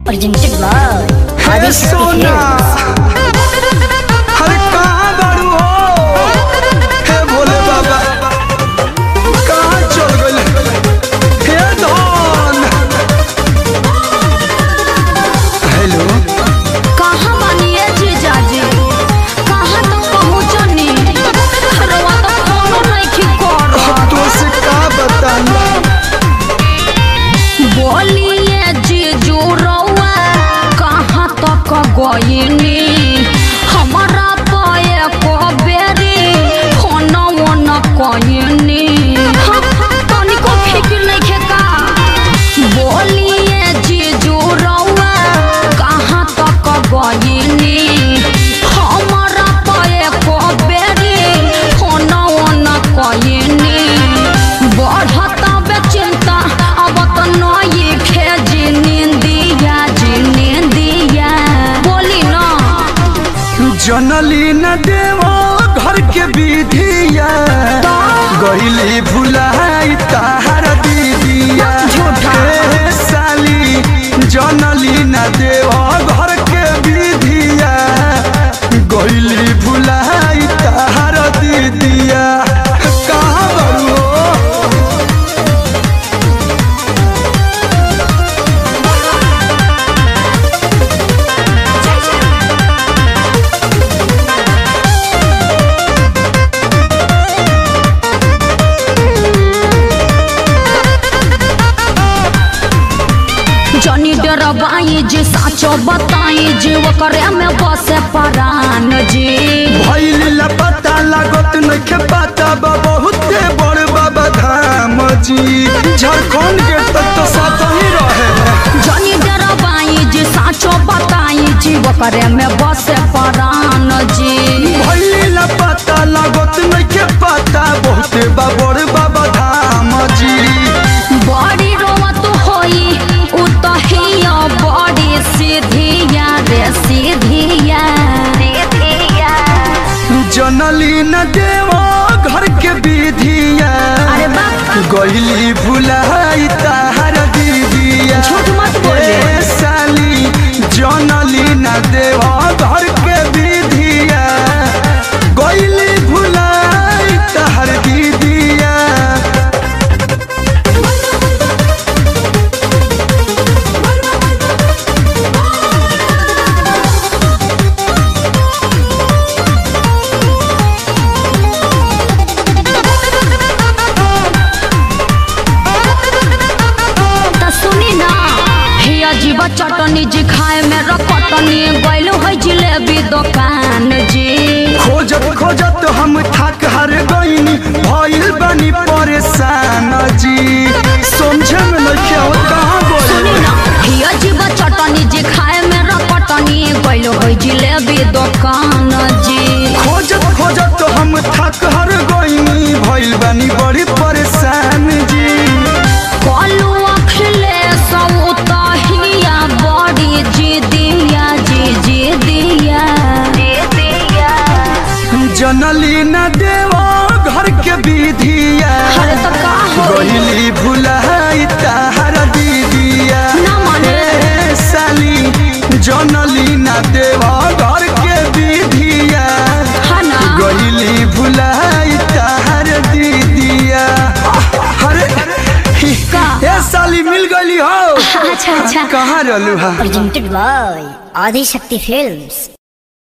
presented by हे Adishakti सोना Films. अरे कहाँ बारू हो हे भोले बाबा कहाँ चल गइल हे धन हेलो कहाँ बानिए जीजाजी कहाँ तक पहुँचनी रवा तो फोनो नइखी करत तो से का बताई बोलिए जीजू रउआ कहाँ तक गइनी हमारा पाए को बेरी फोनो न कइनी तनिको फिक्र नइखे का बोलिए जीजू रउआ कहाँ तक गइनी हमारा पाए को बेरी फोनो न कइनी बढ़त बेचिंता अब तो नई खेजी निंदिया जी निंदिया बोली ना जनली न देवो घर के विधिया गइली भुलाई ताहर दीदिया झूठा। हे साली जनली न देवो घर के विधिया गइली भुलाई ताहर दीदिया कहाँ बड़ू हो जनी डरबाई जी साचो बताई जी ओकरे में बसे परान जी भइल लपता लागत नइखे पता बा बहुते बड़ बाबा धाम जी झारखंड के तक तो साथ ही रहे जनी डरबाई जी साचो बताई जी ओकरे में बसे परान जी भइल लपता लागत नइखे पता बहुते बा बड़ बाबा धाम जी बड़ी रोवत होई उ तो हिया बड़ी सीधिया रे सीधिया सीधिया जनली न देवो घर के विधिया अरे बाप गइली भुलाई ताहर दीदिया झूठ मत बोले। ए साली जनली न देवो घर के विधिया गइली भुलाई ताहर दीदिया त सुनी ना हिया जीवा चटनी जी खाए में रकटनी गइलो है जिलेबी दुकान जी खोजत खोजत हम थक हर गईनी भइल बनी परेशान जी समझे में नहीं आवत कहाँ सुनी बोले ना हिया जीवा चटनी जी खाए में रकटनी गइलो है जिलेबी दुकान जी खोजत खोजत हम थक हर गईनी भइल बनी बड़ी परेशान जी कलू अखले सब तहिया बड़ी जी दिया जी जी दिया जी दिया जनली न देवो घर के विधिया अरे तो का हो गईली भुलाई ताहर दीदिया ना माने। ए साली जनली न देवो घर के विधिया है ना गईली भुलाई ताहर दीदिया अरे का? ए साली मिल गईली हो अच्छा अच्छा कहाँ रहलू हा Presented by Adishakti Films.